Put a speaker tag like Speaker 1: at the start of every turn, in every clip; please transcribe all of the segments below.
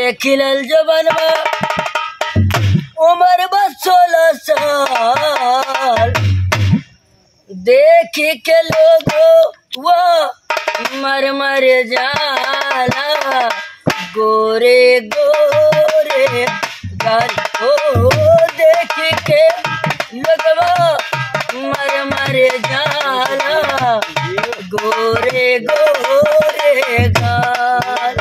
Speaker 1: खिलल जबनवा उम्र बस सोलह साल देख के लोगो वो मर मर जाला गोरे गोरे गाल ओ देख के लगवा मर मर जाला गोरे गोरे गाल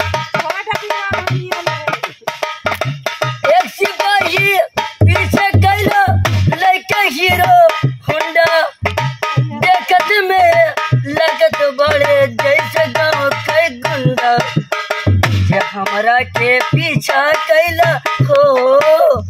Speaker 1: एक सिपाही पीछे कैलो लड़के हीरो हुंडा देखत में लगत बड़े जैसे गाँव के गुंडा जे हमरा के पीछा कैला हो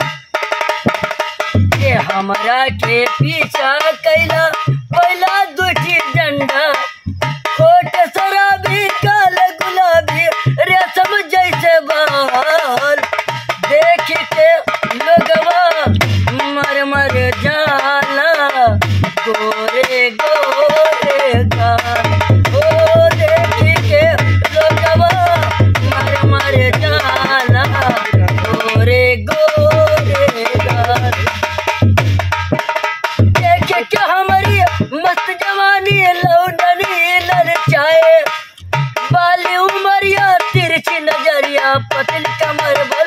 Speaker 1: जे हमरा के पीछा कैला पहला दूठी डंडा खोट शराबी काल गुलाबी रेशम जैसे बाल देख के लोगवा मर मर जाला गोरे गोरे गाल ओ देख के लोगवा मर मर जाला गोरे गोरे गाल देख के हमारी मस्त जवानी लौंडनी ललचाए बाली उमरिया तिरछी नजरिया पतली कमर बल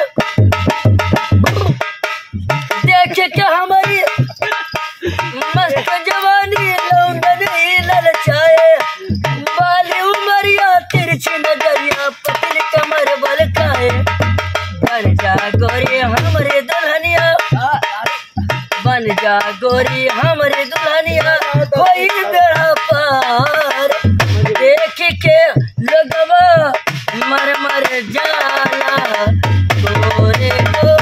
Speaker 1: देख के हमारी मस्त जवानी लौंडनी ललचाए बाली उमरिया तिरछी नजरिया पतली कमर बल खाए बन जा गोरी हमरे दुल्हनिया बन जा गोरी हमरे दुल्हनिया कोई बेड़ा पार देख के लगवा मर मर जाला गोरे गोरे